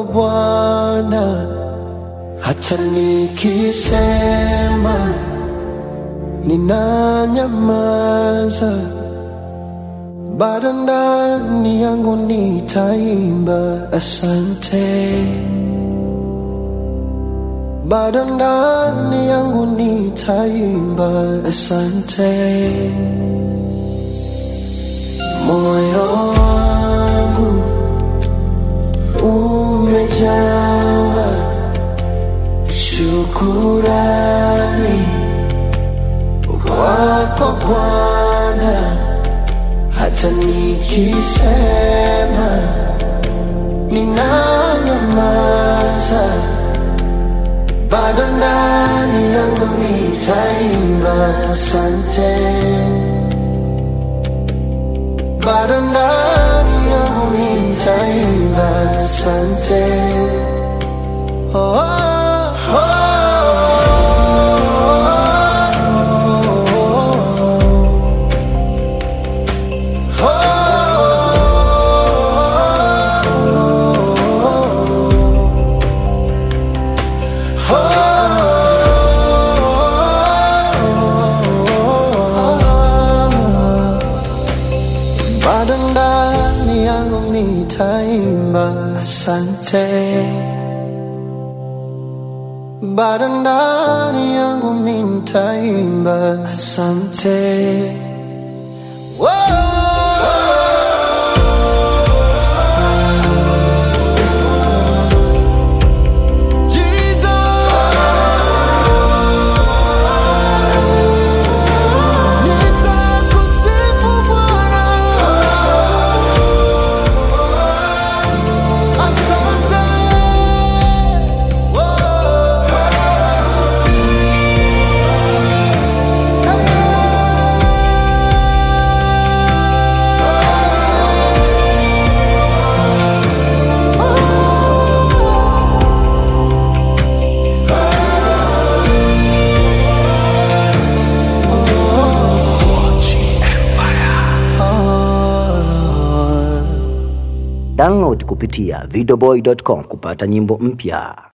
Bwana, hata nikisema ninanyamaza, bado ndani yangu nitaimba asante, bado ndani yangu nitaimba asante. Moyo wangu umejawa shukurani kwako Bwana, hata nikisema ninanyamaza, bado ndani yangu nitaimba asante bado ndani yangu nitaimba asante. Oh, oh, oh, bado ndani yangu nitaimba asante, bado ndani yangu nitaimba asante. Whoa. Jesus. Nitakusifu Bwana. Asante. Download kupitia videoboy.com kupata nyimbo mpya.